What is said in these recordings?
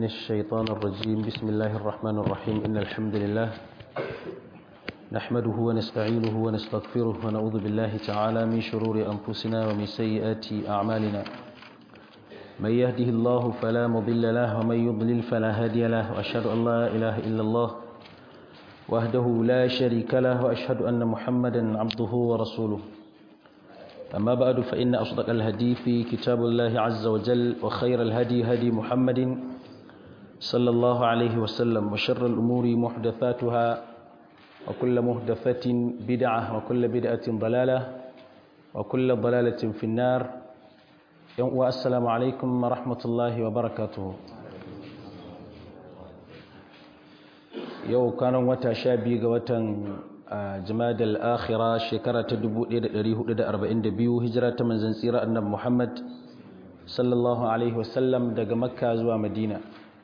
من الشيطان الرجيم بسم الله الرحمن الرحيم إن الحمد لله نحمده ونستعينه ونستغفره ونعوذ بالله تعالى من شرور أنفسنا ومن سيئات أعمالنا من يهده الله فلا مضل له ومن يضلل فلا هادي له وأشهد أن لا إله إلا الله وحده لا شريك له وأشهد أن محمدا عبده ورسوله أما بعد فإن أصدق الهدي في كتاب الله عز وجل وخير الهدي هدي محمد صلى الله عليه وسلم وشر الأمور محدثاتها وكل محدثة بدعة وكل بدعة ضلالة وكل ضلالة في النار والسلام عليكم ورحمة الله وبركاته yau kanan wata sha biyu ga watan jimadal akhira shekara ta 1442 hijira ta manzan tsira annabi Muhammad sallallahu alaihi wasallam daga makka zuwa madina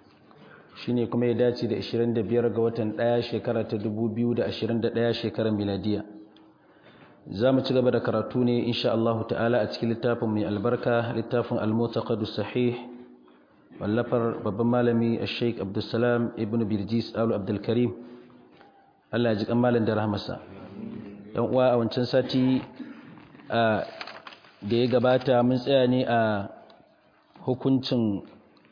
shine kuma ya dace da 25 ga watan ɗaya shekara ta 2021 shekarar miladiya za mu ci gaba da karatu ne insha Allah ta'ala a cikin littafin mai albarka littafin al-mutaqaddu sahih wallafar babban malami sheik abdulsalam ibn birjis alu abdulkarim allah ji malam da rahmasa yan uwa a wancan sati da ya gabata mun tsaya ne a hukuncin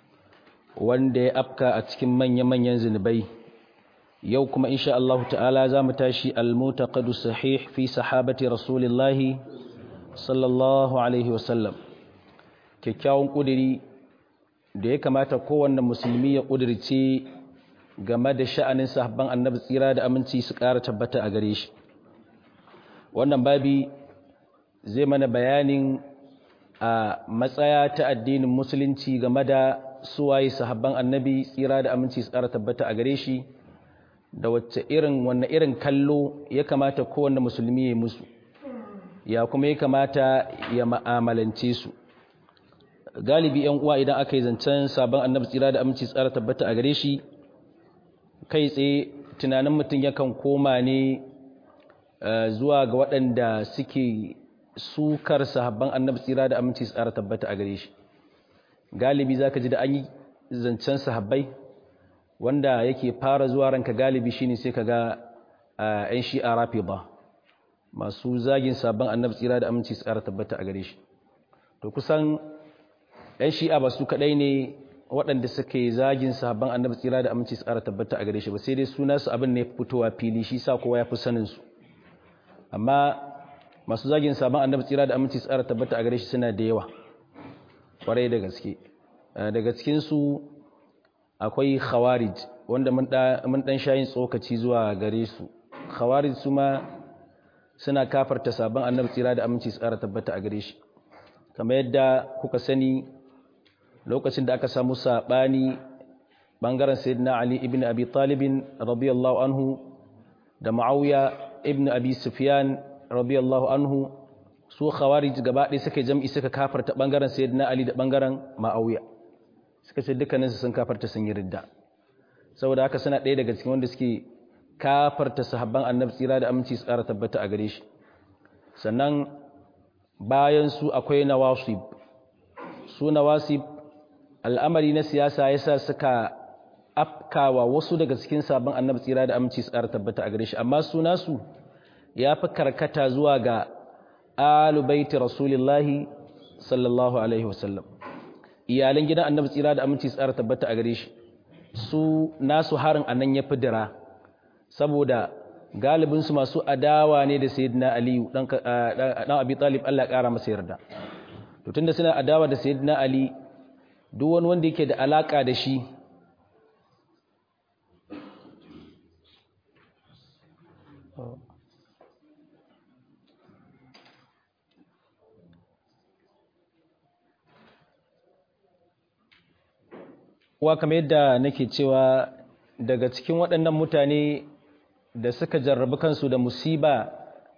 wanda ya afka a cikin manya-manyan zunubai yau kuma insha Allah ta'ala za mu tashi al-mutaqaddu sahih fi sahabati rasulillahi sallallahu alaihi wasallam kyakkyawan kudiri da ya kamata kowanne musulmi ya ƙudurce game da sha'anin sahabban annabi tsira da aminci su ƙara tabbata a gare shi wannan babi zai mana bayanin a matsaya ta addinin musulunci game da suwaye sahabban annabi tsira da aminci su ƙara tabbata a gare shi da wacce irin wanne irin kallo ya kamata kowanne musulmi ya musu ya kuma ya kamata ya ma'amalance su galibi yan uwa idan aka yi zancen sabon annabi tsira da aminci tsara tabbata a gare shi kai tsaye tunanin mutum yakan koma ne zuwa ga waɗanda suke sukar sahabban annabi tsira da aminci tsara tabbata a gare shi galibi zaka ji da an yi zancen sahabbai wanda yake fara zuwa ranka galibi shine sai ka ga yan shi'a rafida masu zagin sabon annabi tsira da aminci tsara tabbata a gare shi to kusan ɗan shi'a ba su kaɗai ne waɗanda suke zagin sahabban annabi tsira da aminci tsara tabbata a gare shi ba sai dai suna su abin ne fitowa fili shi sa kowa ya fi sanin su amma masu zagin sahabban annabi tsira da aminci tsara tabbata a gare shi suna da yawa kwarai da gaske daga cikin su akwai khawarij wanda mun ɗan shayin tsokaci zuwa gare su khawarij su ma suna kafarta sabon annabi tsira da aminci tsara tabbata a gare shi kamar yadda kuka sani lokacin da aka samu saɓani ɓangaren sayyidina Ali ibn Abi Talibin radiyallahu anhu da Muawiya ibn Abi Sufyan radiyallahu anhu su khawarij gaba ɗaya suka jam'i suka kafarta ɓangaren sayyidina Ali da ɓangaren Muawiya suka ce dukkanin su sun kafarta sun yi ridda saboda haka suna ɗaya daga cikin wanda suke kafarta sahabban annabi tsira da aminci tsara tabbata a gare shi sannan bayan su akwai nawasib su nawasib al'amari na siyasa ya sa suka afkawa wasu daga cikin sabon annabi tsira da aminci su ƙara tabbata a gare shi amma suna su ya fi karkata zuwa ga alubaiti rasulillahi sallallahu alaihi wasallam iyalan gidan annabi tsira da aminci su ƙara tabbata a gare shi su nasu harin a nan ya fi dira saboda galibinsu masu adawa ne da sayyidina aliyu dan abi talib Allah ya ƙara masa yarda to tunda suna adawa da sayyidina ali duk wani wanda yake da alaka da shi wa kamar yadda nake cewa daga cikin waɗannan mutane da suka jarrabi kansu da musiba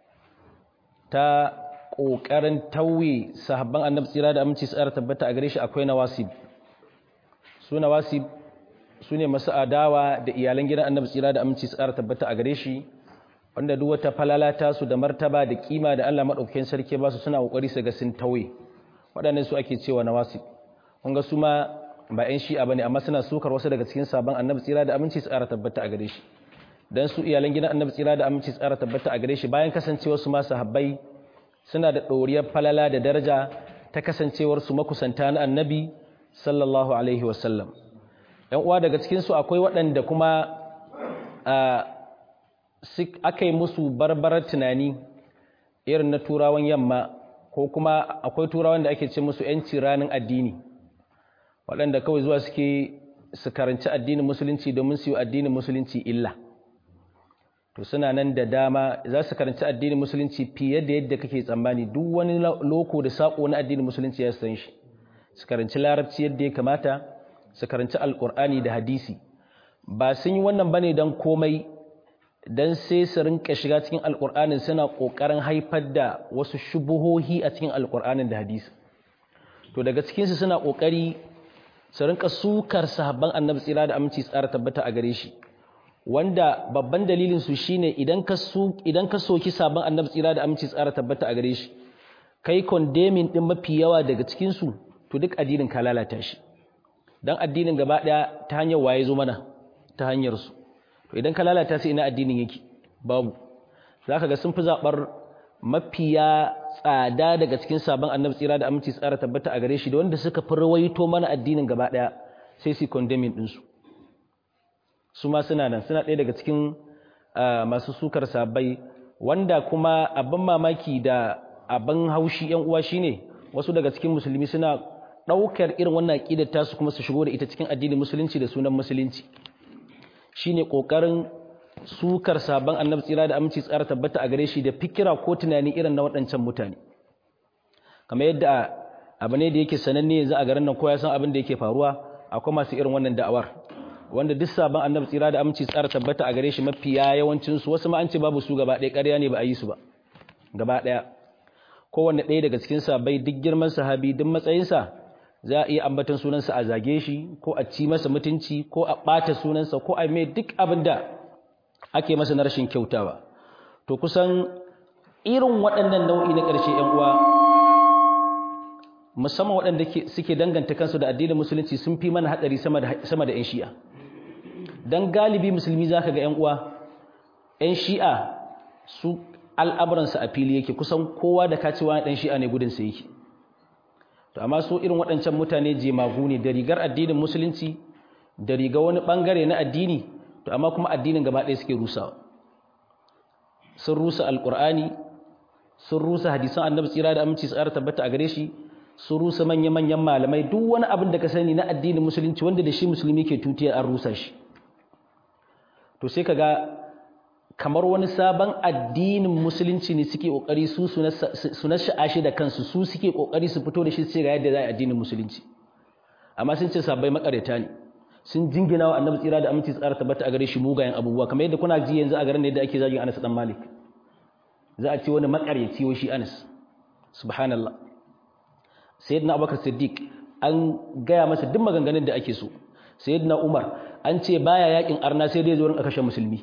ta ƙoƙarin tauye sahabban annabi tsira da aminci tsara tabbata a gare shi akwai nawasib su nawasib su ne masu adawa da iyalan gidan annabi tsira da aminci tsara tabbata a gare shi wanda duk wata falalata su da martaba da kima da Allah madaukakin sarki ba su suna kokari su ga sun tauye waɗannan su ake cewa nawasib kun ga su ma ba 'yan shi'a bane amma suna sukar wasu daga cikin sabon annabi tsira da aminci tsara tabbata a gare shi dan su iyalan gidan annabi tsira da aminci tsara tabbata a gare shi bayan kasancewar su ma sahabbai suna da ɗoriyar falala da daraja ta kasancewar su makusanta na annabi sallallahu alaihi wasallam yan uwa daga cikin su akwai waɗanda kuma aka yi musu barbarar tunani irin na turawan yamma ko kuma akwai turawan da ake ce musu 'yanci ranar addini waɗanda kawai zuwa suke su karanci addinin musulunci domin su yi addinin musulunci illa to suna nan da dama za su karanci addinin musulunci fiye da yadda kake tsammani duk wani loko da saƙo na addinin musulunci ya san shi su karanci larabci yadda ya kamata su karanci alƙur'ani da hadisi ba sun yi wannan bane don komai don sai su rinka shiga cikin alƙur'anin suna ƙoƙarin haifar da wasu shubuhohi a cikin alƙur'anin da hadisi to daga cikinsu suna ƙoƙari su rinka sukar sahabban annabi tsira da aminci tsara tabbata a gare shi wanda babban dalilin su shine idan ka su idan ka soki sabon annabi tsira da aminci tsara tabbata a gare shi kai condemning din mafi yawa daga cikin su to duk addinin ka lalata shi dan addinin gaba daya ta hanyar waye zo mana ta hanyar su to idan ka lalata sai ina addinin yake babu zaka ga sun fi zabar mafiya tsada daga cikin sabon annabi tsira da aminci tsara tabbata a gare shi da wanda suka fi rawaito mana addinin gaba daya sai su condemning din su su ma suna nan suna ɗaya daga cikin masu sukar sabai wanda kuma abin mamaki da abin haushi yan uwa shine wasu daga cikin musulmi suna ɗaukar irin wannan aƙidar tasu kuma su shigo da ita cikin addinin musulunci da sunan musulunci shine ƙoƙarin sukar sabon annabi tsira da aminci tsara tabbata a gare shi da fikira ko tunani irin na waɗancan mutane kamar yadda abu ne da yake sananne yanzu a garin nan ko ya san abin da yake faruwa akwai masu irin wannan da'awar wanda duk sabon annabi tsira da aminci tsara tabbata a gare shi mafiya yawancin su wasu ma an ce babu su gaba ɗaya ƙarya ne ba a yi su ba gaba ɗaya kowanne ɗaya daga cikin sahabbai duk girman sahabi duk matsayinsa za a iya ambatan sunansa a zage shi ko a ci masa mutunci ko a ɓata sunansa ko a mai duk abin da ake masa na rashin kyautawa to kusan irin waɗannan nau'i na ƙarshe ‘yan uwa musamman waɗanda suke danganta kansu da addinin musulunci sun fi mana haɗari sama da ‘yan shi'a don galibi musulmi za ka ga ‘yan uwa ‘yan shi'a su al'amuransa a fili yake kusan kowa da kacewa ɗan shi'a ne gudunsa yake to amma su irin waɗancan mutane jemagu ne da rigar addinin musulunci da riga wani ɓangare na addini to amma kuma addinin gaba ɗaya suke rusawa sun rusa alƙur'ani sun rusa hadisan annabi tsira da aminci tsara tabbata a gare shi sun rusa manya-manyan malamai duk wani abin da ka sani na addinin musulunci wanda da shi musulmi ke tutiyar an rusa shi to sai ka ga kamar wani sabon addinin musulunci ne suke kokari su su na sha'ashi da kansu su suke kokari su fito da shi su ce ga yadda za a addinin musulunci amma sun ce sabbai makareta ne sun jingina wa annabi tsira da aminci tsara tabbata a gare shi mugayen abubuwa kamar yadda kuna ji yanzu a garin da ake zagin Anas dan Malik za a ce wani makaryaci wa shi Anas subhanallah sayyidina Abubakar Siddiq an gaya masa duk maganganun da ake so sayyidina Umar an ce baya yakin arna sai dai zo rin kashe musulmi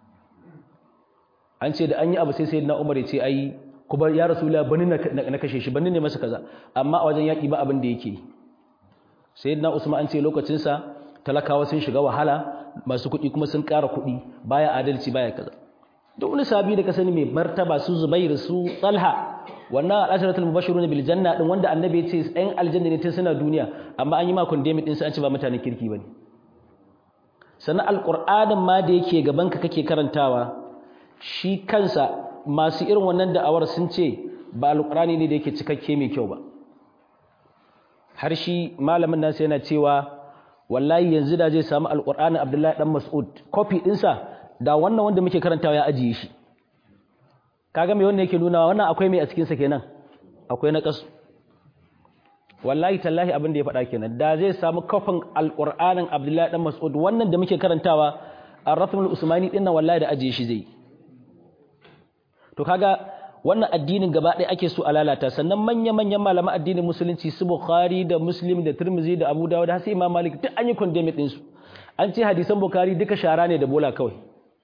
an ce da an yi abu sai sayyidina Umar ya ce ai kuma ya rasulullah bani na kashe shi bani ne masa kaza amma a wajen yaki ba abin da yake sayyidina Usman an ce lokacin sa talakawa sun shiga wahala masu kuɗi kuma sun ƙara kuɗi baya adalci baya kaza da wani sabi da ka sani mai martaba su Zubair su Talha wannan al-asharatul mubashirun bil janna din wanda annabi ya ce ɗan aljanna ne tun suna duniya amma an yi makon demi din sai an ce ba mutanen kirki bane sannan alqur'anin ma da yake gaban ka kake karantawa shi kansa masu irin wannan da'awar sun ce ba alqur'ani ne da yake cikakke mai kyau ba har shi malamin nasu yana cewa wallahi yanzu da zai samu alqur'ani Abdullahi dan Mas'ud copy dinsa da wannan wanda muke karantawa ya ajiye shi kaga me wannan yake nuna wannan akwai mai a cikin sa kenan akwai na kasu wallahi tallahi abin da ya faɗa kenan da zai samu kafin alqur'anin Abdullahi dan Mas'ud wannan da muke karantawa ar-ratmul usmani din nan wallahi da ajiye shi zai to kaga wannan addinin gaba ɗaya ake so a lalata sannan manya-manyan malaman addinin musulunci su bukhari da muslim da tirmizi da abu dawud har sai imam malik duk an yi condemn din su an ce hadisan bukhari duka shara ne da bola kawai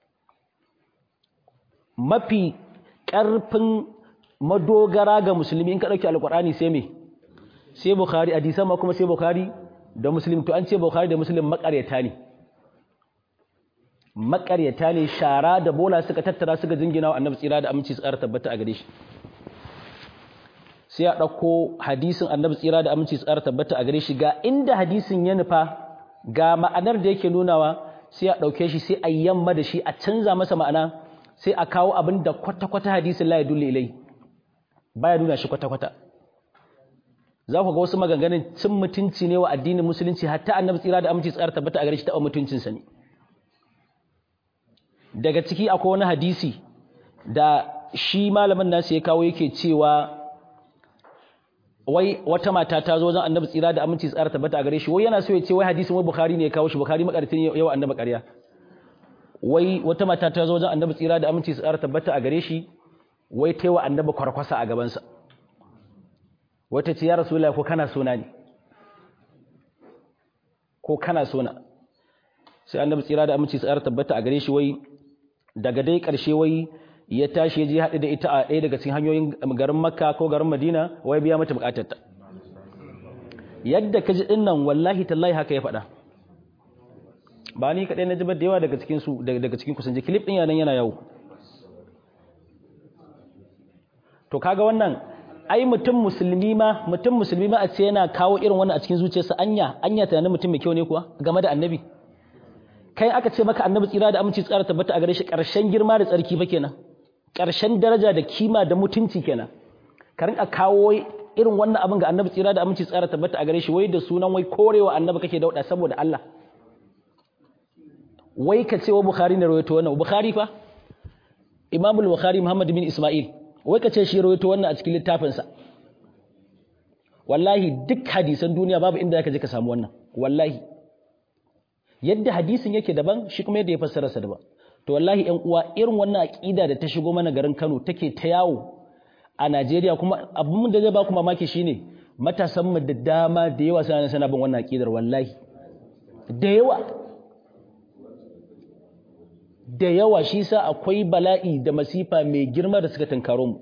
mafi ƙarfin madogara ga musulmi in ka ɗauki alƙur'ani sai me sai bukhari hadisan ma kuma sai bukhari da muslim to an ce bukhari da muslim makaryata ne makaryata ne shara da bola suka tattara suka jingina wa annabi tsira da aminci su ƙara tabbata a gare shi sai a ɗauko hadisin annabi tsira da aminci su ƙara tabbata a gare shi ga inda hadisin ya nufa ga ma'anar da yake nunawa sai a ɗauke shi sai a yamma da shi a canza masa ma'ana sai a kawo abin da kwata-kwata hadisin la ya dulle ilai baya nuna shi kwata-kwata za ku ga wasu maganganun cin mutunci ne wa addinin musulunci hatta annabi tsira da aminci tsara tabbata a gare shi taɓa mutuncinsa ne daga ciki akwai wani hadisi da shi malamin nasu ya kawo yake cewa wai wata mata ta zo wajen annabi tsira da aminci tsara tabbata a gare shi wai yana so ya ce wai hadisin wai bukhari ne ya kawo shi bukhari makartin yawa annabi ƙarya wai wata mata ta zo wajen annabi tsira da aminci tsara tabbata a gare shi wai ta wa annabi kwarkwasa a gabansa wata ce ya rasulullahi ko kana sona ne ko kana sona sai annabi tsira da aminci tsara tabbata a gare shi wai daga dai ƙarshe wai ya tashi ya je haɗu da ita a ɗaya daga cikin hanyoyin garin makka ko garin madina wai biya mata buƙatarta yadda ka ji ɗin nan wallahi tallahi haka ya faɗa ba ni kaɗai na ji da yawa daga cikin su daga cikin kusan ji kilif ɗin yanan yana yawo to kaga wannan ai mutum musulmi ma mutum musulmi ma a ce yana kawo irin wannan a cikin zuciyarsa anya anya tunanin mutum mai kyau ne kuwa game da annabi kai aka ce maka annabi tsira da aminci tsara tabbata a gare shi ƙarshen girma da tsarki fa kenan ƙarshen daraja da kima da mutunci kenan ka rinka kawo irin wannan abin ga annabi tsira da aminci tsara tabbata a gare shi wai da sunan wai korewa annabi kake dauda saboda Allah wai ka ce wa bukhari ne rawaito wannan bukhari fa imamul bukhari muhammad bin isma'il wai ka ce shi rawaito wannan a cikin littafinsa wallahi duk hadisan duniya babu inda zaka je ka samu wannan wallahi yadda hadisin yake daban shi kuma yadda ya fassara sa daban to wallahi ƴan uwa irin wannan aqida da ta shigo mana garin Kano take ta yawo a Najeriya kuma abin da zai ba ku mamaki shine matasan mu da dama da yawa suna sana bin wannan aqidar wallahi da yawa da yawa shi sa akwai bala'i da masifa mai girma da suka tunkaro mu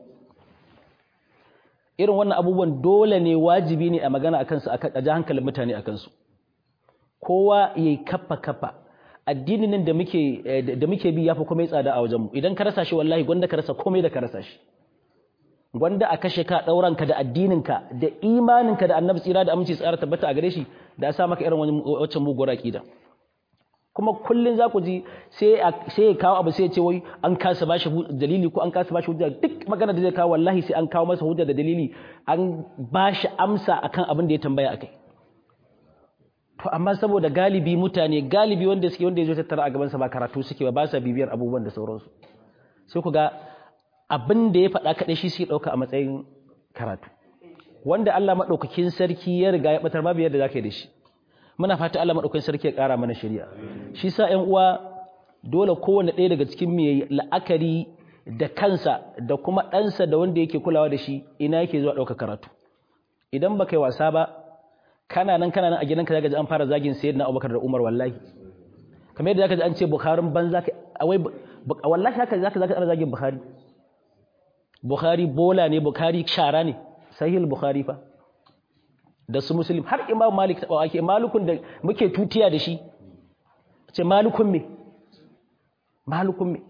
irin wannan abubuwan dole ne wajibi ne a magana akan su a ji hankalin mutane akan su kowa ya yi kafa kafa addinin nan da muke da muke bi yafi komai tsada a wajenmu idan ka rasa shi wallahi gwanda ka rasa komai da ka rasa shi gwanda a kashe ka dauran ka da addinin ka da imanin ka da annabi tsira da aminci tsara tabbata a gare shi da sa maka irin wacce muguwar akida kuma kullun za ku ji sai sai ya kawo abu sai ya ce wai an kasa bashi dalili ko an kasa bashi hujja duk magana da zai kawo wallahi sai an kawo masa hujja da dalili an bashi amsa akan abin da ya tambaya akai to amma saboda galibi mutane galibi wanda suke wanda ya zo tattara a gabansa ba karatu suke ba ba sa bibiyar abubuwan da sauransu sai ku ga abin da ya faɗa kaɗai shi suke ɗauka a matsayin karatu wanda Allah maɗaukakin sarki ya riga ya ɓatar babu yadda za ka yi da shi muna fata Allah maɗaukakin sarki ya ƙara mana shari'a shi sa ƴan uwa dole kowane ɗaya daga cikin mai la'akari da kansa da kuma ɗansa da wanda yake kulawa da shi ina yake zuwa ɗauka karatu idan ba kai wasa ba kana nan kana nan a gidanka zaka ji an fara zagin sayyidina Abubakar da Umar wallahi kamar yadda zaka ji an ce Bukharin banza ka wai wallahi haka zaka zaka ana zagin Bukhari Bukhari bola ne Bukhari shara ne sahih Bukhari fa da su Muslim har Imam Malik ta ake malukun da muke tutiya da shi ce malukun me malukun me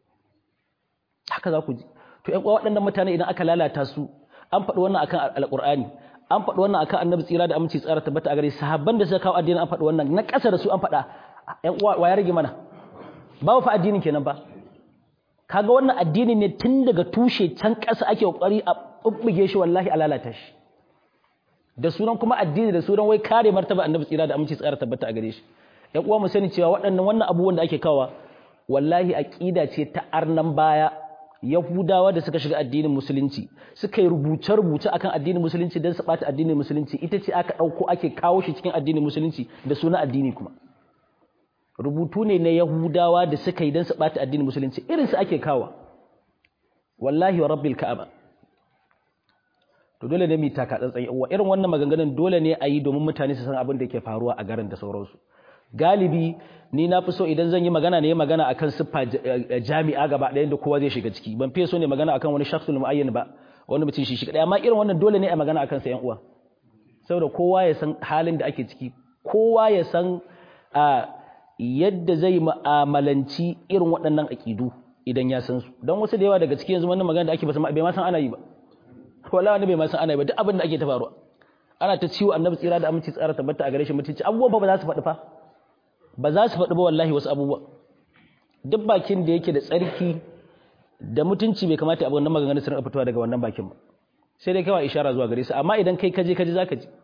haka za ku ji to ƴan waɗannan mutane idan aka lalata su an faɗi wannan akan alƙur'ani an faɗi wannan akan annabi tsira da aminci tsara tabbata a gare sahabban da suka kawo addinin an faɗi wannan na ƙasa da su an faɗa ƴan uwa wa ya rage mana babu fa addinin kenan ba kaga wannan addini ne tun daga tushe can ƙasa ake kokari a bubbuge shi wallahi a lalata shi da sunan kuma addini da sunan wai kare martaba annabi tsira da aminci tsara tabbata a gare shi ƴan uwa mu sani cewa waɗannan wannan abubuwan da ake kawa wallahi aqida ce ta arnan baya Yahudawa da suka shiga addinin musulunci suka yi rubuce-rubuce akan addinin musulunci don su ɓata addinin musulunci ita ce aka ɗauko ake kawo shi cikin addinin musulunci da suna addini kuma rubutu ne na Yahudawa da suka yi don su ɓata addinin musulunci irin su ake kawo wallahi wa rabbil ka'aba to dole ne mu taka tsantsan uwa irin wannan maganganun dole ne a yi domin mutane su san abin da yake faruwa a garin da sauransu galibi ni na fi so idan zan yi magana ne magana akan siffa jami'a gaba ɗayan da kowa zai shiga ciki ban fiye so ne magana akan wani shakhsul muayyan ba wani mutum shi shi kadai amma irin wannan dole ne a magana akan sa yan uwa saboda kowa ya san halin da ake ciki kowa ya san a yadda zai mu'amalanci irin waɗannan aƙidu idan ya san su don wasu da yawa daga cikin yanzu wannan magana da ake bai ma san ana yi ba wala wani bai ma san ana yi ba duk abin da ake ta faruwa ana ta ciwo annabi tsira da aminci tsara tabbata a gare shi mutunci abubuwa ba za su faɗi fa ba za su faɗi ba wallahi wasu abubuwa duk bakin da yake da tsarki da mutunci bai kamata abu wannan maganganun su rinka fitowa daga wannan bakin ba sai dai kawai ishara zuwa gare su amma idan kai kaje kaje zaka ji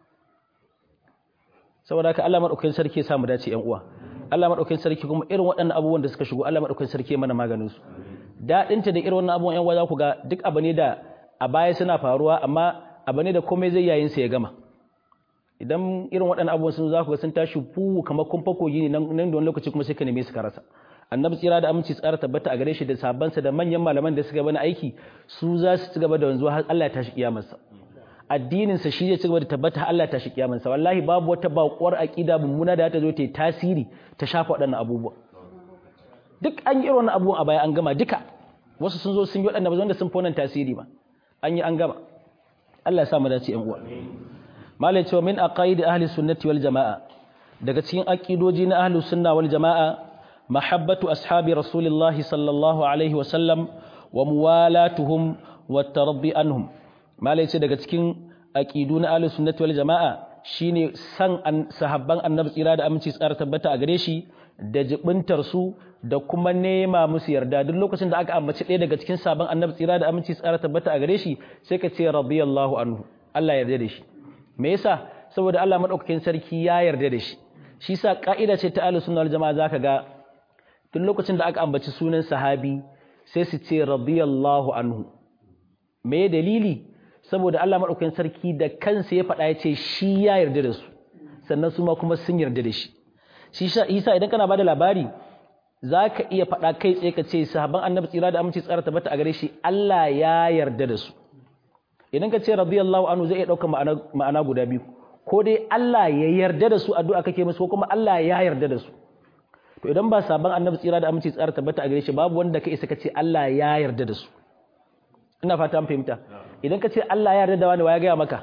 saboda haka Allah madaukakin sarki ya samu dace ƴan uwa Allah madaukakin sarki kuma irin waɗannan abubuwan da suka shigo Allah madaukakin sarki ya mana maganin su dadin ta da irin wannan abubuwan ƴan uwa za ku ga duk abu ne da a baya suna faruwa amma abu ne da komai zai yayin sa ya gama idan irin waɗannan abubuwan sun za ku ga sun tashi fu kamar kun fako gini nan da wani lokaci kuma sai ka neme su ka rasa annabi tsira da aminci tsara tabbata a gare shi da sabansa da manyan malaman da suka bani aiki su za su ci gaba da wanzuwa har Allah ya tashi kiyamarsa addinin sa shi zai ci gaba da tabbata har Allah ya tashi kiyamarsa wallahi babu wata baƙuwar aqida mummuna da ta zo ta yi tasiri ta shafa waɗannan abubuwa duk an yi irin abubuwan a baya an gama duka wasu sun zo sun yi waɗanda ba wanda sun fonan tasiri ba an yi an gama Allah ya sa mu dace ƴan uwa malai cewa min aqaidi ahli sunnati wal jamaa daga cikin aqidoji na ahli sunna wal jamaa mahabbatu ashabi rasulillahi sallallahu alaihi wa sallam wa muwalatuhum wa tarabbi anhum malai ce daga cikin aqidu na ahli sunnati wal jamaa shine san sahabban annabi tsira da aminci tsara tabbata a gare shi da jibintar su da kuma nema musu yarda duk lokacin da aka ambaci ɗaya daga cikin sabon annabi tsira da aminci tsara tabbata a gare shi sai ka ce radiyallahu anhu Allah yarda da shi me yasa saboda Allah madaukakin sarki ya yarda da shi shi sa ka'ida ce ta ahlus sunna wal jamaa zaka ga duk lokacin da aka ambaci sunan sahabi sai su ce radiyallahu anhu me dalili saboda Allah madaukakin sarki da kansa ya faɗa ya ce shi ya yarda da su sannan su ma kuma sun yarda da shi shi isa idan kana bada labari zaka iya faɗa kai tsaye ka ce sahabban annabi tsira da aminci tsara tabbata a gare shi Allah ya yarda da su idan ka ce radiyallahu anhu zai iya ɗaukar ma'ana guda biyu ko dai Allah ya yarda da su addu'a kake musu ko kuma Allah ya yarda da su to idan ba sabon annabi tsira da aminci tsara tabbata a gare shi babu wanda ka isa ka ce Allah ya yarda da su ina fata an fahimta idan ka ce Allah ya yarda da wani wa ya gaya maka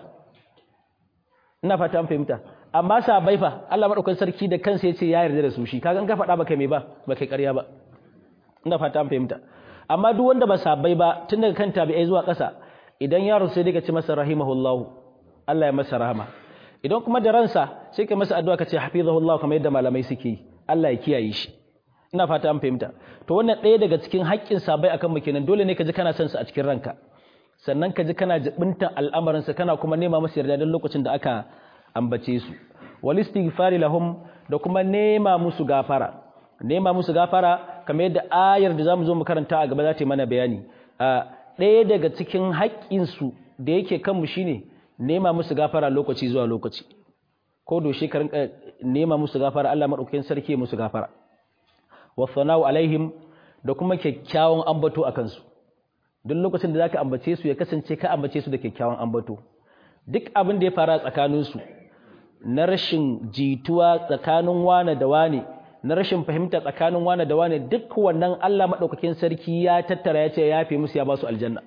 ina fata an fahimta amma sabai fa Allah madaukakin sarki da kansa ya ce ya yarda da su shi kaga in ka faɗa baka mai ba baka ƙarya ba ina fata an fahimta amma duk wanda ba sabai ba tun daga kan tabi'ai zuwa ƙasa idan yaro sai dai ka ce masa rahimahullahu Allah ya masa rahama idan kuma da ransa sai ka masa addu'a ka ce hafizahullahu kamar yadda malamai suke yi Allah ya kiyaye shi ina fata an fahimta to wannan ɗaya daga cikin haƙƙin sabai akan mu kenan dole ne ka ji kana son sa a cikin ranka sannan ka ji kana jibinta al'amarin sa kana kuma nema masa yarda don lokacin da aka ambace su wal istighfari lahum da kuma nema musu gafara nema musu gafara kamar yadda ayar da zamu zo mu karanta a gaba za ta yi mana bayani ɗaya daga cikin haƙƙinsu da yake kanmu shine nema musu gafara lokaci zuwa lokaci ko doshe ka rinka nema musu gafara Allah madaukakin sarki musu gafara wa sana'u alaihim da kuma kyakkyawan ambato akan su duk lokacin da zaka ambace su ya kasance ka ambace su da kyakkyawan ambato duk abin da ya fara tsakanin su na rashin jituwa tsakanin wane da wane na rashin fahimta tsakanin wane da wane duk wannan Allah madaukakin sarki ya tattara ya ce ya yafe musu ya ba su aljanna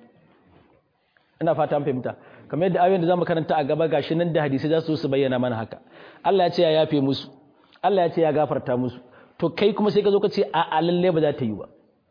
ina fata an fahimta kamar yadda ayoyin da zamu karanta a gaba gashi nan da hadisi za su su bayyana mana haka Allah ya ce ya yafe musu Allah ya ce ya gafarta musu to kai kuma sai ka zo ka ce a a lalle ba za ta yi ba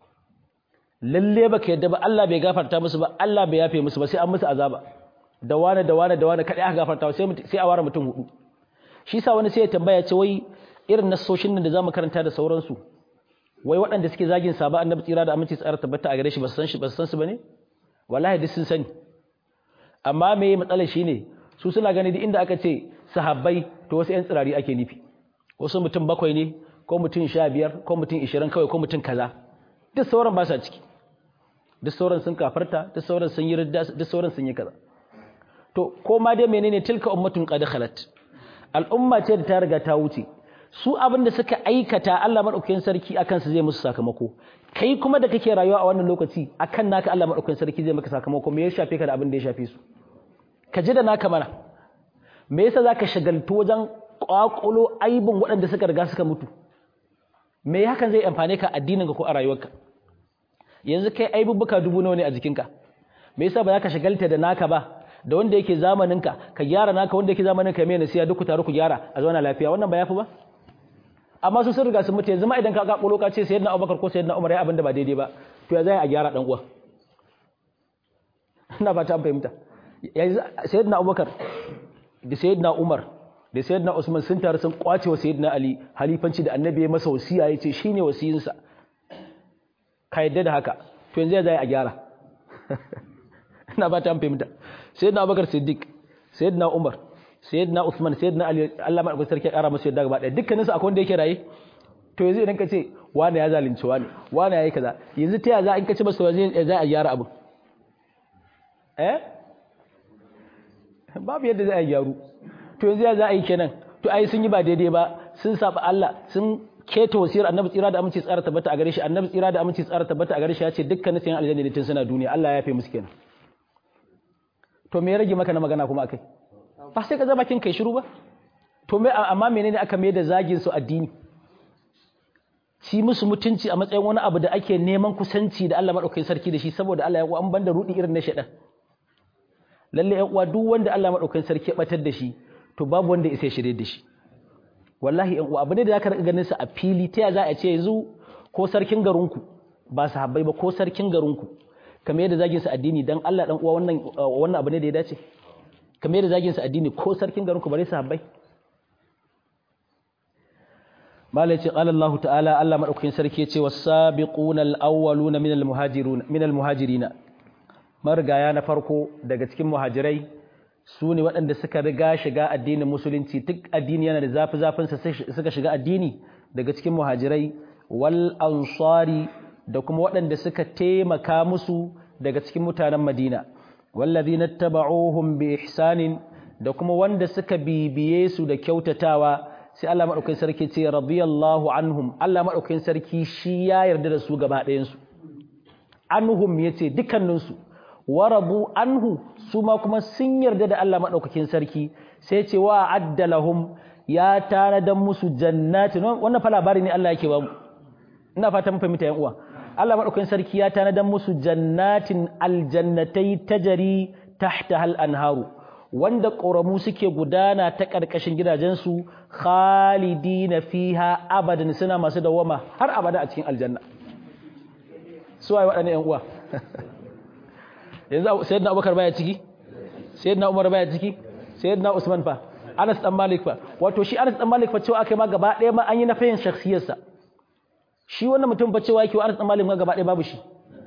lalle baka yadda ba Allah bai gafarta musu ba Allah bai yafe musu ba sai an musu azaba da wane da wane da wane kadai aka gafarta sai sai a ware mutum hudu shi sa wani sai ya tambaya ce wai irin nasoshin nan da zamu karanta da sauransu wai waɗanda suke zagin saba annabi tsira da aminci tsara tabbata a gare shi ba su san shi ba su san su bane wallahi duk sun sani amma me matsalar shine su suna gani duk inda aka ce sahabbai to wasu ƴan tsirari ake nufi wasu mutum bakwai ne ko mutum sha biyar ko mutum ishirin kawai ko mutum kaza duk sauran ba sa ciki duk sauran sun kafarta duk sauran sun yi ridda duk sauran sun yi kaza to ko ma dai menene tilka ummatun qad khalat al'umma ce da ta riga ta wuce su abin da suka aikata Allah madaukakin sarki akan su zai musu sakamako kai kuma da kake rayuwa a wannan lokaci akan naka Allah madaukakin sarki zai maka sakamako me ya shafe ka da abin da ya shafe su ka ji da naka mana me yasa zaka shagaltu wajen kwakulo aibin waɗanda suka riga suka mutu me hakan zai amfane ka addinin ka ko a rayuwarka yanzu kai aibubbuka dubu nawa ne a jikinka me yasa ba za ka shagalta da naka ba da wanda yake zamaninka ka gyara naka wanda yake zamaninka mai nasiya duk ku taru ku gyara a zauna lafiya wannan ba yafi ba amma su sun riga sun mutu yanzu ma idan ka ga ka ce sayyidina Abubakar ko sayyidina Umar ya abin da ba daidai ba to ya zai a gyara dan uwa ina ba ta fahimta yanzu sayyidina Abubakar da sayyidina Umar da sayyidina Usman sun taru sun kwace wa sayyidina Ali halifanci da annabi ya masa wasiya yace shine wasiyinsa ka yadda da haka to yanzu ya zai a gyara ina ba ta fahimta sayyidina Abubakar Siddiq sayyidina Umar sayyidina Uthman sayyidina Ali Allah madaukakin sarki ya kara masa yadda gaba daya dukkanin su akwai wanda yake raye to yanzu idan ka ce wani ya zalunci wani wani yayi kaza yanzu ta ya za in ka ce masa waje za a gyara abu eh babu yadda za a gyaru to yanzu ya za a yi kenan to ai sun yi ba daidai ba sun saba Allah sun keta wasiyar annabi tsira da aminci tsara tabbata a gare shi annabi tsira da aminci tsara tabbata a gare shi ya ce dukkanin sayan aljanna ne tun suna duniya Allah ya yafe musu kenan to me ya rage maka na magana kuma akai ba sai ka zama kin kai shiru ba to me amma menene aka mai da zagin su addini ci musu mutunci a matsayin wani abu da ake neman kusanci da Allah madaukakin sarki da shi saboda Allah ya ku an banda rudi irin na shedan lalle ya uwa duk wanda Allah madaukakin sarki ya batar da shi to babu wanda ya sai shirye da shi wallahi yan uwa abu ne da zaka rika ganin sa a fili ta za a ce yanzu ko sarkin garinku ba sahabbai ba ko sarkin garinku kamar yadda zagin sa addini dan Allah dan uwa wannan wannan abu ne da ya dace kamar yadda zagin sa addini ko sarkin garinku bare sahabbai malai ce qala Allah ta'ala Allah madaukakin sarki ya ce was-sabiquna al-awwaluna min al-muhajirun min al-muhajirina marigaya na farko daga cikin muhajirai su ne waɗanda suka riga shiga addinin musulunci duk addini yana da zafi zafinsa suka shiga addini daga cikin muhajirai wal ansari da kuma waɗanda suka taimaka musu daga cikin mutanen madina wallazina taba'uhum bi ihsanin da kuma wanda suka bibiye su da kyautatawa sai Allah madaukakin sarki ce radiyallahu anhum Allah madaukakin sarki shi ya yarda da su gaba ɗayan su anhum yace dukkanin su warabu anhu su ma kuma sun yarda da Allah madaukakin sarki sai ce wa addalahum ya tanadan musu jannati wannan fa labari ne Allah yake ba mu ina fatan fahimta yan uwa Allah madaukakin sarki ya tanadan musu jannatin aljannatai tajari tahta hal anharu wanda ƙoramu suke gudana ta ƙarƙashin gidajensu khalidina fiha abadan suna masu dawama har abada a cikin aljanna su waye waɗannan yan uwa yanzu sayyidina abubakar baya ciki sayyidina umar baya ciki sayyidina usman fa anas dan malik fa wato shi anas dan malik fa cewa akai ma gaba ɗaya ma an yi nafayin shakhsiyarsa shi wannan mutum fa cewa yake anas dan malik ma gaba ɗaya babu shi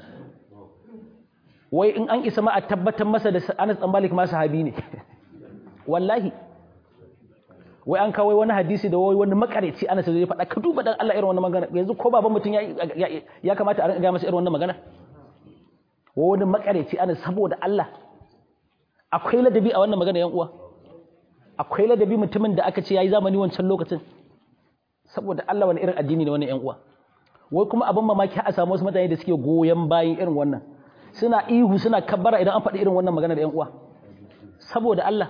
wai in an isa ma a tabbatar masa da anas dan malik ma sahabi ne wallahi wai an kawo wani hadisi da wai wani makareci anas zai faɗa ka duba dan Allah irin wannan magana yanzu ko baban mutum ya ya kamata a ga masa irin wannan magana wani makareci ana saboda Allah akwai ladabi a wannan magana yan uwa akwai ladabi mutumin da aka ce yayi zamani wancan lokacin saboda Allah wani irin addini ne wannan yan uwa wai kuma abin mamaki a samu wasu mutane da suke goyen bayan irin wannan suna ihu suna kabbara idan an faɗi irin wannan magana da yan uwa saboda Allah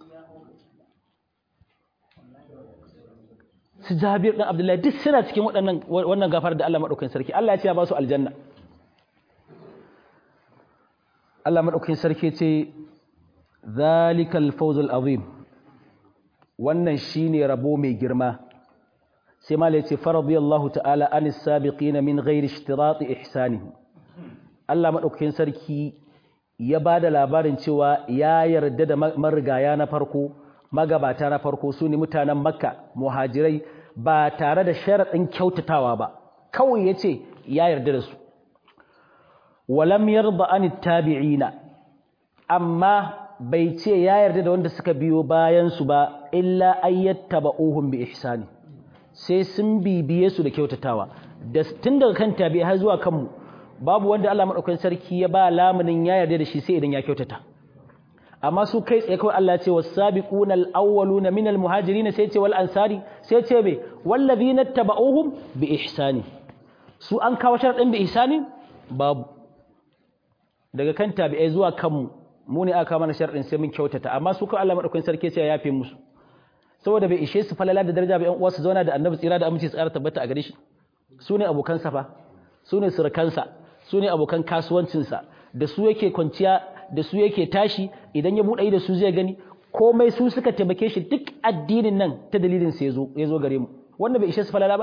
su Jabir dan Abdullahi duk suna cikin waɗannan wannan gafar da Allah madaukakin sarki Allah ya ce ya ba su aljanna Allah maɗaukakin sarki ce zalikal fawzul azim wannan shine rabo mai girma sai malai ce faradiyallahu ta'ala anis sabiqin min ghairi ishtirati ihsani Allah maɗaukakin sarki ya bada labarin cewa ya yarda da marigaya na farko magabata na farko su ne mutanen makka muhajirai ba tare da sharaɗin kyautatawa ba kawai ya ce ya yarda da su walam yarda an tabi'ina amma bai ce ya yarda da wanda suka biyo bayan su ba illa ayyattaba'uhum bi ihsani sai sun bibiye su da kyautatawa da tun daga kan tabi'i har zuwa kanmu babu wanda Allah madaukakin sarki ya ba lamunin ya yarda da shi sai idan ya kyautata amma su kai tsaye kawai Allah ya ce was-sabiquna al-awwaluna minal muhajirin sai ce wal ansari sai ce be wallazina tabauhum bi ihsani su an kawo sharadin bi ihsani babu daga kan tabi'ai zuwa kanmu mu ne aka mana sharadin sai mun kyautata amma su kawai Allah madaukakin sarki sai ya yafe musu saboda bai ishe su falala da daraja ba ƴan uwa su zauna da annabi tsira da aminci tsara tabbata a gare shi su ne abokan sa fa su ne surukansa su ne abokan kasuwancinsa da su yake kwanciya da su yake tashi idan ya buɗe da su zai gani komai su suka taimake shi duk addinin nan ta dalilin sa yazo yazo gare mu wanda bai ishe su falala ba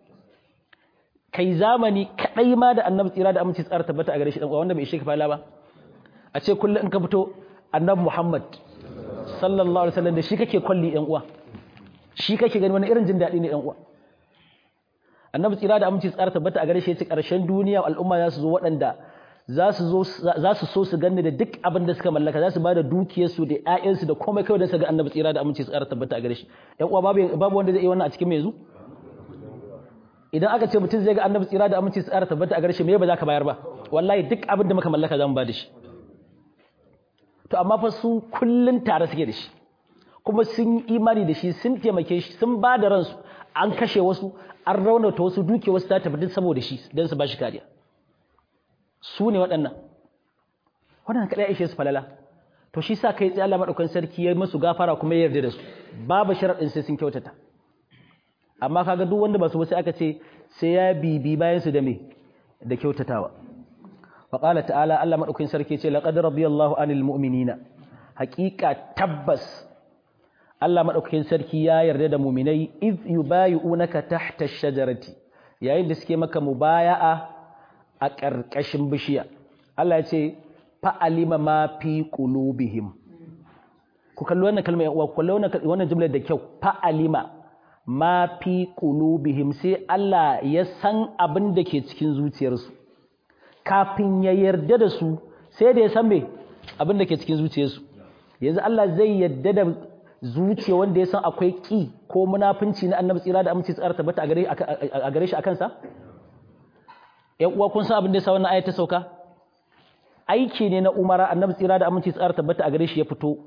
kai zamani kadai ma da annabi tsira da aminci tsara tabbata a gare shi dan uwa wanda bai ishe ka falala ba a ce kullum in ka fito annabi Muhammad sallallahu alaihi wasallam da shi kake kwalli ɗan uwa shi kake gani wani irin jin daɗi ne ɗan uwa annabi tsira da aminci tsara tabbata a gare shi ya ce ƙarshen duniya al'umma za su zo waɗanda za su zo za su so su ganni da duk abin da suka mallaka za su ba da dukiyarsu da ƴaƴansu da komai kawai don su ga annabi tsira da aminci tsara tabbata a gare shi ɗan uwa babu babu wanda zai yi wannan a cikin mai yanzu idan aka ce mutum zai ga annabi tsira da aminci tsara tabbata a gare shi me ba za ka bayar ba wallahi duk abin da muka mallaka za mu ba da shi to amma fa su kullun tare suke da shi kuma sun yi imani da shi sun taimake shi sun ba da ransu an kashe wasu an raunata wasu duke wasu ta tafi duk saboda shi don su ba shi kariya su ne waɗannan waɗannan kaɗai ishe su falala to shi sa kai tsaye Allah maɗaukan sarki ya masu gafara kuma ya yarda da su babu sharaɗin sai sun kyautata amma kaga duk wanda ba su sai aka ce sai ya bibi bayan su da me da kyautatawa wa qala ta'ala Allah maɗaukan sarki ce laqad radiyallahu anil mu'minina haƙiƙa tabbas Allah maɗaukakin sarki ya yarda da muminai iz yubayi'unaka tahta ash-shajarati yayin da suke maka mubaya'a a ƙarƙashin bishiya Allah ya ce fa'alima ma fi qulubihim ku kalli wannan kalma ya uwa ku kalli wannan jumlar da kyau fa'alima ma fi qulubihim sai Allah ya san abin da ke cikin zuciyarsu kafin ya yarda da su sai da ya san me abin da ke cikin zuciyarsu yanzu Allah zai yarda da zuciya wanda ya san akwai ƙi ko munafunci na annabi tsira da aminci tsara tabbata a gare shi a kansa? ‘yan uwa kun san abin da ya sa wannan ayat ta sauka? aiki ne na umara annabi tsira da aminci tsara tabbata a gare shi ya fito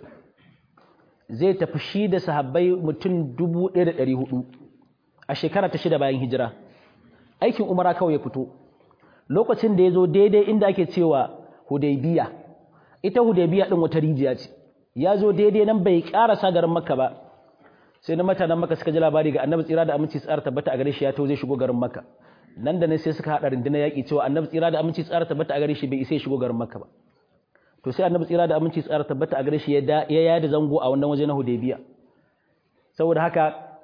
zai tafi shi da sahabbai mutum dubu ɗaya da ɗari hudu a shekara ta shida bayan hijira aikin umara kawai ya fito lokacin da ya zo daidai inda ake cewa hudaybiya ita hudaybiya ɗin wata rijiya ce ya zo daidai nan bai karasa garin makka ba sai na mutanen makka suka ji labari ga annabi tsira da aminci tsara tabbata a gare shi ya to zai shigo garin makka nan da nan sai suka haɗa rundunar yaƙi cewa annabi tsira da aminci tsara tabbata a gare shi bai isa ya shigo garin makka ba to sai annabi tsira da aminci tsara tabbata a gare shi ya yada zango a wannan waje na hudaybiya saboda haka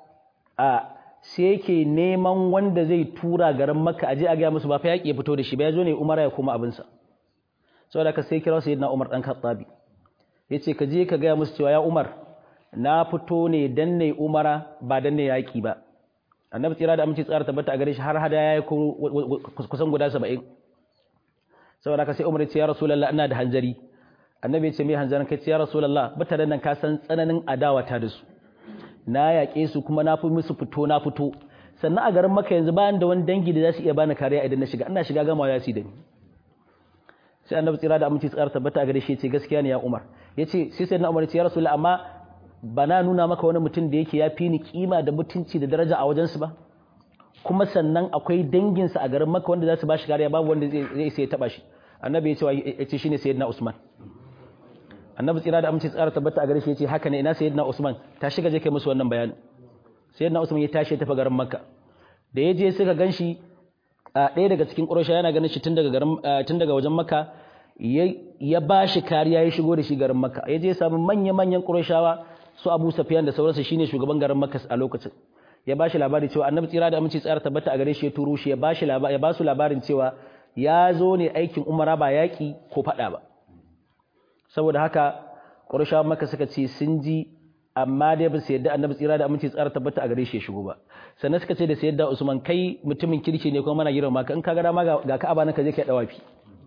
a sai yake neman wanda zai tura garin makka aje a ga musu ba fa yaƙi ya fito da shi ba ya zo ne umara ya koma abinsa saboda haka sai kira sayyidina umar dan khattabi ya ce ka je ka gaya musu cewa ya umar na fito ne dan ne umara ba dan ne yaƙi ba annabi tsira da aminci tsara tabbata a gare shi har hada ya yi kusan guda saba'in saboda ka sai umar ya ce ya rasulallah ina da hanzari annabi ya ce mai hanzarin kai ce ya rasulallah mutanen nan ka san tsananin adawa ta da su na yaƙe su kuma na fi musu fito na fito sannan a garin maka yanzu bayan da wani dangi da za su iya bani kariya idan na shiga ina shiga gamawa ya su da ni sai annabi tsira da aminci tsara tabbata a gare shi ce gaskiya ne ya Umar yace sai sai na Umar ce ya Rasulullah amma bana nuna maka wani mutum da yake ya fi ni kima da mutunci da daraja a wajensu ba kuma sannan akwai danginsa a garin Makka wanda za su ba shi kariya babu wanda zai sai ya taba shi annabi ya ce ya ce shine sayyidina Usman annabi tsira da aminci tsara tabbata a gare shi yace haka ne ina sayyidina Usman ta shiga je kai musu wannan bayani sayyidina Usman ya tashi ya tafi garin Makka da ya je suka ganshi ɗaya daga cikin ƙurasha yana ganin shi tun daga garin tun daga wajen Makka ya ba shi kariya ya shigo da shi garin Makka ya je ya samu manya-manyan ƙurashawa su Abu Sufyan da sauransu shine shugaban garin Makka a lokacin ya ba shi labari cewa annabi tsira da aminci tsara tabbata a gare shi ya turo shi ya ba shi ya ba su labarin cewa ya zo ne aikin umara ba yaƙi ko faɗa ba saboda haka ƙurashawan Makka suka ce sun ji amma dai ba su yadda annabi tsira da aminci tsara tabbata a gare shi ya shigo ba sannan suka ce da sayyidina Usman kai mutumin kirki ne kuma mana girma ka in ka ga dama ga ka abana ka je kai dawafi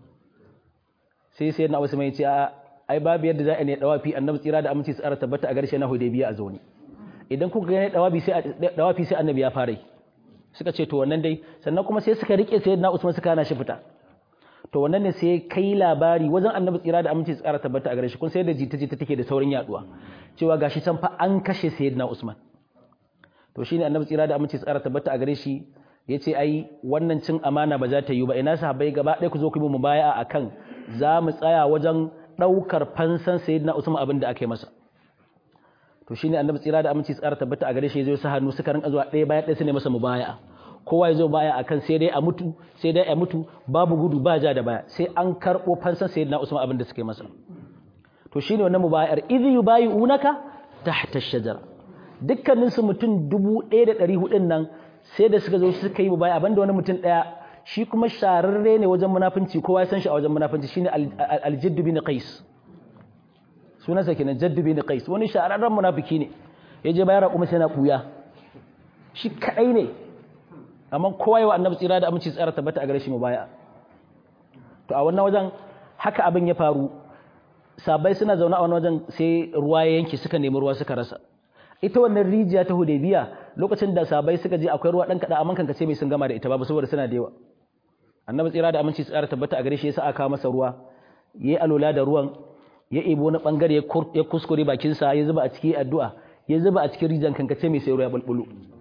sai sayyidina Usman ya ce a ai babu yadda za a ne dawafi annabi tsira da aminci tsara tabbata a gare shi na Hudaybiya a zauni idan kuka ga ne dawafi sai dawafi sai annabi ya fara suka ce to wannan dai sannan kuma sai suka rike sayyidina Usman suka hana shi fita to wannan ne sai kai labari wajen annabi tsira da aminci tsara tabbata a gare shi kun sai da jita-jita take da saurin yaduwa cewa gashi can fa an kashe sayyidina Usman to shine annabi tsira da aminci tsara tabbata a gare shi yace ai wannan cin amana ba za ta yi ba ina sahabbai gaba ɗaya ku zo ku yi mubaya'a akan za mu tsaya wajen ɗaukar fansan sayyidina Usman abin da aka yi masa to shine annabi tsira da aminci tsara tabbata a gare shi zai sa hannu suka rinka zuwa ɗaya bayan ɗaya su ne masa mubaya'a kowa ya zo baya akan sai dai a mutu sai dai a mutu babu gudu ba ja da baya sai an karɓo fansan sayyidina Usman abin da suka yi masa to shine wannan mubayar idh yubayi'unaka tahta ash-shajara dukkanin su mutum 1400 nan sai da suka zo suka yi mubaya banda wani mutum daya shi kuma shararre ne wajen munafinci kowa ya san shi a wajen munafinci shine al-jadd bin qais sunansa kenan jadd bin qais wani shararren munafiki ne yaje bayar kuma sai na kuya shi kadai ne amma kowa yawa annabi tsira da aminci tsara tabbata a gare shi mubaya to a wannan wajen haka abin ya faru sabai suna zaune a wani wajen sai ruwa ya yanke suka nemi ruwa suka rasa ita wannan rijiya ta hudaybiya lokacin da sabai suka je akwai ruwa dan kada amma kanka ce mai sun gama da ita babu saboda suna da yawa annabi tsira da aminci tsara tabbata a gare shi yasa aka masa ruwa yayi alola da ruwan ya ebo na bangare ya kuskure bakin sa ya zuba a cikin addu'a ya zuba a cikin rijiyan kanka ce mai sai ruwa ya bulbulu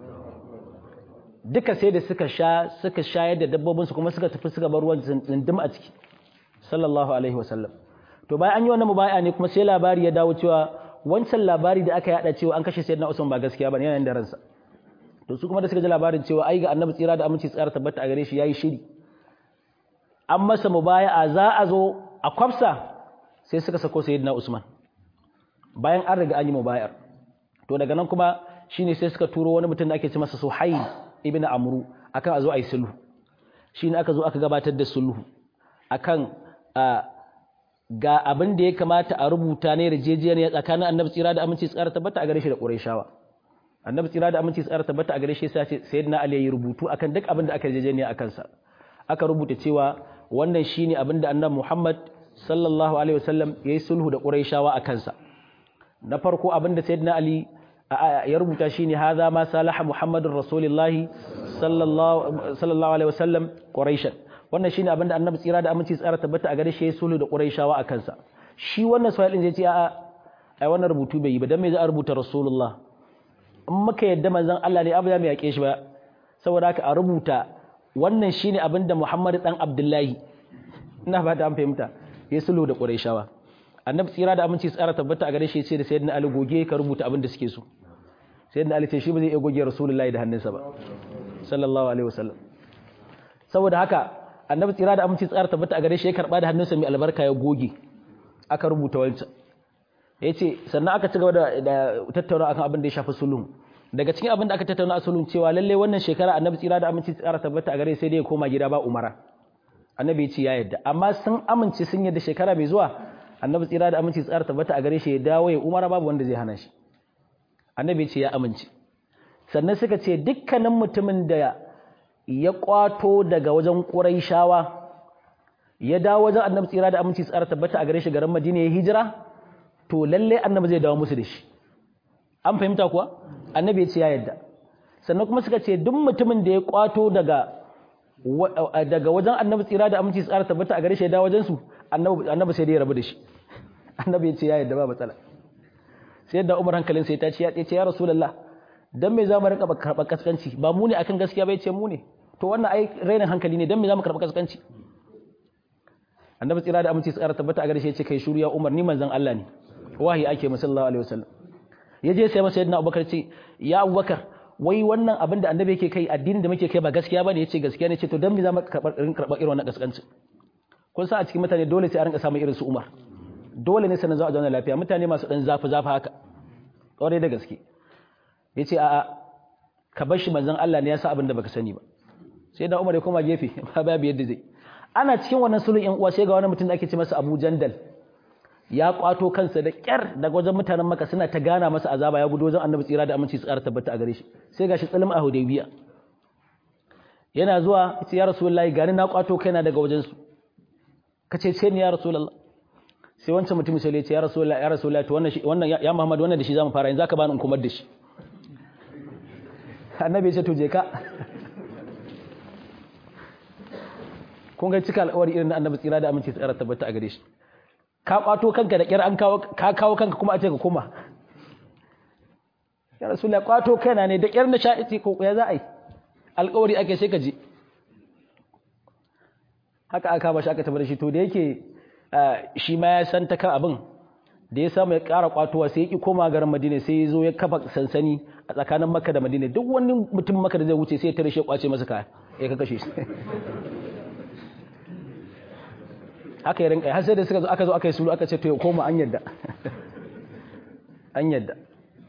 duka sai da suka sha suka shayar da dabbobinsu kuma suka tafi suka bar ruwan tsindim a ciki sallallahu alaihi wasallam to bayan an yi wannan mubaya ne kuma sai labari ya dawo cewa wancan labari da aka yada cewa an kashe sayyidina Usman ba gaskiya bane yana da ransa to su kuma da suka ji labarin cewa ai ga annabi tsira da aminci tsara tabbata a gare shi yayi shiri an masa mubaya'a za a zo a kwafsa sai suka sako sayyidina Usman bayan an riga an yi mubayar to daga nan kuma shine sai suka turo wani mutum da ake ce masa Suhail ibn Amru akan a zo a yi sulhu shine aka zo aka gabatar da sulhu akan ga abin da ya kamata a rubuta ne yarjejeniya tsakanin annabi tsira da aminci tsara tabbata a gare shi da Qurayshawa annabi tsira da aminci tsara tabbata a gare shi sai ce sayyidina Ali ya rubutu akan duk abin da aka yarjejeniya akan sa aka rubuta cewa wannan shine abin da annabi Muhammad sallallahu alaihi wasallam yayi sulhu da Qurayshawa akan sa na farko abin da sayyidina Ali ya rubuta shine hadha ma salaha Muhammadur Rasulullahi sallallahu sallallahu alaihi wasallam Quraishan wannan shine abinda annabi tsira da aminci tsara tabbata a gare shi sulhu da quraishawa a kansa shi wannan suhail din zai ce a'a ai wannan rubutu bai yi ba dan me za a rubuta rasulullah in muka yadda manzon Allah ne abu ya mai yake shi ba saboda haka a rubuta wannan shine abinda Muhammad dan Abdullahi ina ba ta an fahimta ya sulhu da quraishawa annabi tsira da aminci tsara tabbata a gare shi ce da sayyidina Ali goge ka rubuta abin da suke so sayyidina Ali ce shi ba zai iya goge rasulullahi da hannunsa ba sallallahu alaihi wasallam saboda haka annabi tsira da aminci tsara tabbata a gare shi ya karba da hannunsa mai albarka ya goge aka rubuta wancan ya ce sannan aka ci gaba da tattauna akan abin da ya shafi sulhu daga cikin abin da aka tattauna a sulhu cewa lalle wannan shekara annabi tsira da aminci tsara tabbata a gare sai dai ya koma gida ba umara annabi ya ce ya yadda amma sun amince sun yadda shekara mai zuwa annabi tsira da aminci tsara tabbata a gare shi ya dawo ya umara babu wanda zai hana shi annabi ya ce ya amince sannan suka ce dukkanin mutumin da ya kwato daga wajen ƙuraishawa ya dawo wajen annabi tsira da aminci tsara tabbata a gare shi garin Madina ya hijira to lalle annabi zai dawo musu da shi an fahimta kuwa annabi ya ce ya yadda sannan kuma suka ce duk mutumin da ya kwato daga daga wajen annabi tsira da aminci tsara tabbata a gare shi ya dawo wajen su annabi annabi sai dai ya rabu da shi annabi ya ce ya yadda ba matsala sai da Umar hankalin sai ta ce ya ce ya Rasulullah dan me za mu rinka karɓar kaskanci ba mu ne akan gaskiya bai ce mu ne to wannan ai rainin hankali ne dan me za mu karɓar kaskanci annabi tsira da aminci tsara tabbata a gare shi ya ce kai shuru ya umar ni manzon Allah ne wahi ake mu sallallahu alaihi wasallam ya je sai masa yadda abubakar ce ya abubakar wai wannan abin da annabi yake kai addinin da muke kai ba gaskiya bane yace gaskiya ne ce to dan me za mu karɓar karɓar irin wannan kaskanci kun sa a cikin mutane dole sai a rinka samun irin su umar dole ne sanin za a zauna lafiya mutane masu dan zafi zafi haka ƙwarai da gaske ya ce a'a ka bar shi manzan Allah ne ya sa abin da baka sani ba sai da Umar ya koma gefe ba babu yadda zai ana cikin wannan sulhun yan uwa sai ga wani mutum da ake ce masa Abu Jandal ya kwato kansa da kyar daga wajen mutanen Makka suna ta gana masa azaba ya gudu wajen Annabi tsira da aminci tsara tabbata a gare shi sai gashi tsalim a Hudaybiya yana zuwa yace ya Rasulullahi gani na kwato kaina daga wajen su kace ce ni ya Rasulullah sai wancan mutum sai ya ce ya Rasulullahi ya Rasulullahi to wannan wannan ya Muhammad wannan da shi zamu fara yanzu zaka bani in kumar da shi annabi ce to je ka kun ga cika alƙawari irin na annabi tsira da aminci tsara tabbata a gare shi ka kwato kanka da kyar an kawo ka kawo kanka kuma a ce ka koma ya rasulullahi kwato kaina ne da kyar na sha'iti ko ya za a yi alƙawari ake sai ka je haka aka ba shi aka tabbata shi to da yake shi ma ya san ta kan abin da ya samu ya ƙara kwatowa sai ya ƙi koma garin madina sai ya zo ya kafa sansani a tsakanin makka da madina duk wani mutum makka da zai wuce sai ya tare shi kwace masa kaya ya ka kashe shi haka ya rinka har sai da suka zo aka zo aka yi sulu aka ce to ya koma an yadda an yadda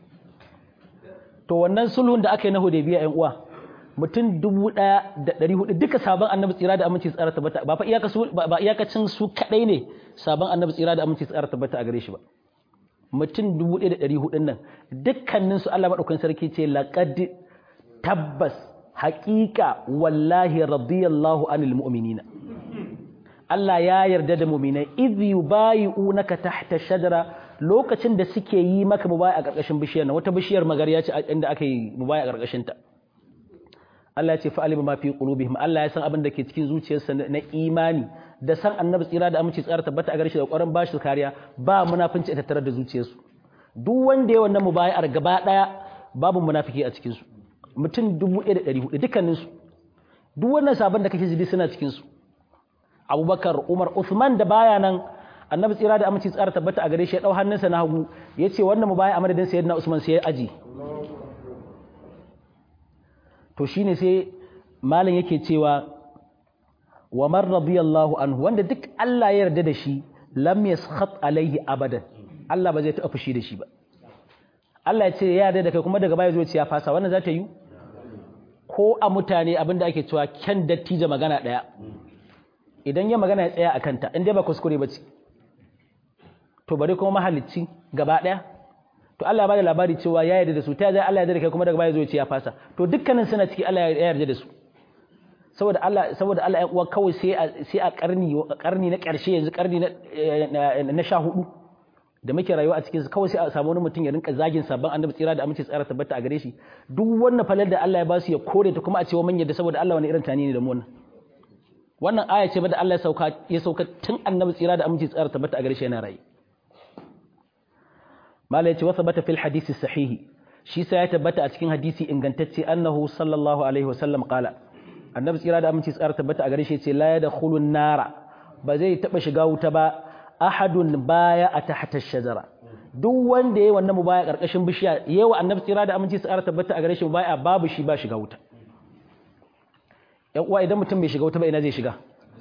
to wannan sulhun da aka yi na hudaybiya ƴan uwa mutum dubu ɗaya da ɗari hudu duka sabon annabi tsira da aminci tsara tabbata ba fa iyaka su ba iyakacin su kadai ne sabon annabi tsira da aminci tsara tabbata a gare shi ba mutum dubu ɗaya da ɗari hudun nan dukkanin su Allah madaukakin sarki ce laqad tabbas haƙiƙa wallahi radiyallahu anil mu'minina Allah ya yarda da mu'minai idh yubayi'unaka tahta shajara lokacin da suke yi maka mubaya a ƙarƙashin bishiyar nan wata bishiyar magariya ce inda aka yi mubaya a ƙarƙashin ta Allah ya ce fa'alima ma fi qulubihim Allah ya san abin da ke cikin zuciyarsa na imani da san annabi tsira da aminci tsara tabbata a gare shi da ƙwarin bashi su kariya ba munafinci a tattare da zuciyarsu duk wanda ya wannan mubayar gaba daya babu munafiki a cikin su mutum 1400 dukkanin su duk wannan sabon da kake jibi suna cikin su Abubakar Umar Uthman da baya nan annabi tsira da aminci tsara tabbata a gare shi ya dau hannunsa na hagu yace wannan mubaya a madadin sayyidina Usman sai ya aji to shine sai malam yake cewa wa man radiyallahu anhu wanda duk Allah ya yarda da shi lam yaskhat alaihi abadan Allah ba zai taɓa fushi da shi ba Allah ya ce ya yarda da kai kuma daga baya zo ya fasa wannan za ta yi ko a mutane abinda ake cewa kyan dattijo magana ɗaya idan ya magana ya tsaya a kanta in dai ba kuskure ba ce to bari kuma mahalicci gaba ɗaya to Allah ya bada labari cewa ya yarda da su ta zai Allah ya yarda da kai kuma daga baya zo ya ce ya fasa to dukkanin suna ciki Allah ya yarda da su saboda Allah saboda Allah ya uwa kawai sai a sai a karni karni na ƙarshe yanzu karni na na 14 da muke rayuwa a cikin su kawai sai a samu wani mutum ya rinka zagin sabon annabi tsira da aminci tsara tabbata a gare shi duk wannan falar da Allah ya ba su ya kore ta kuma a cewa man yadda saboda Allah wani irin tani ne da mu wannan wannan aya ce ba da Allah ya sauka ya sauka tun annabi tsira da aminci tsara tabbata a gare shi yana rayu mala yace wasa bata fil hadisi sahihi shi sai ya tabbata a cikin hadisi ingantacce annahu sallallahu alaihi wasallam qala annabi tsira da aminci tsara tabbata a gare shi yace la yadkhulun nara ba zai taba shiga wuta ba ahadun baya a tahta shajara duk wanda yayi wannan mubaya karkashin bishiya yayi annabi tsira da aminci tsara tabbata a gare shi mubaya babu shi ba shiga wuta yan uwa idan mutum bai shiga wuta ba ina zai shiga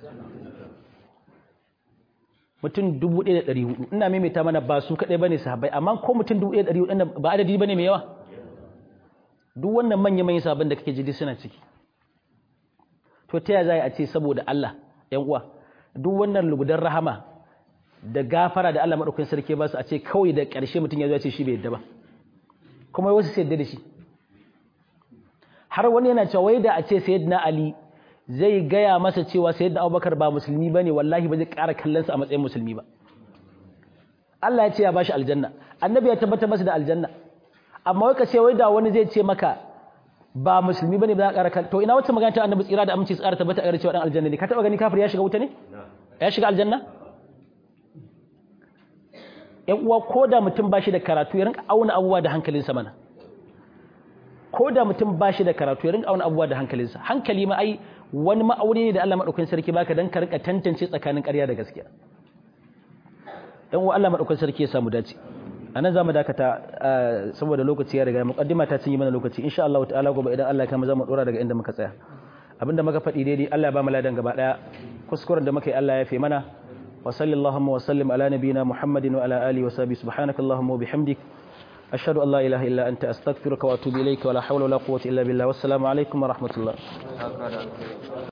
mutum 1400 ina maimaita mana ba su kadai bane sahabbai amma ko mutum 1400 ba adadi bane mai yawa duk wannan manya manyan sahabban da kake ji suna ciki to ta yaya a ce saboda Allah yan uwa duk wannan lugudan rahama da gafara da Allah madaukakin sarki ba su a ce kawai da ƙarshe mutum ya zo ya ce shi bai yadda ba kuma wasu sai yadda da shi har wani yana cewa wai da a ce sayyidina Ali zai gaya masa cewa sayyidina Abubakar ba musulmi bane wallahi ba zai ƙara kallon sa a matsayin musulmi ba Allah ya ce ya bashi aljanna annabi ya tabbatar masa da aljanna amma wai ka ce wai da wani zai ce maka ba musulmi bane ba za ka ƙara to ina wacce magana ta annabi tsira da aminci tsara tabbata a cewa dan aljanna ne ka taba gani kafir ya shiga wuta ne ya shiga aljanna yan uwa ko da mutum ba shi da karatu ya rinka auna abubuwa da hankalinsa mana ko da mutum ba shi da karatu ya rinka auna abubuwa da hankalinsa hankali ma ai wani ma'auni ne da Allah madaukakin sarki baka dan ka rinka tantance tsakanin ƙarya da gaskiya dan uwa Allah madaukakin sarki ya samu dace anan zamu dakata saboda lokaci ya riga muqaddima ta cinye mana lokaci insha Allah ta'ala gobe idan Allah ya kama zamu dora daga inda muka tsaya abinda muka faɗi daidai Allah ya ba mu ladan gaba daya kuskuren da muka yi Allah ya fi mana وصل اللهم وسلم على نبينا محمد وعلى آله وصحبه سبحانك اللهم وبحمدك أشهد أن لا إله إلا أنت أستغفرك وأتوب إليك ولا حول ولا قوة إلا بالله والسلام عليكم ورحمة الله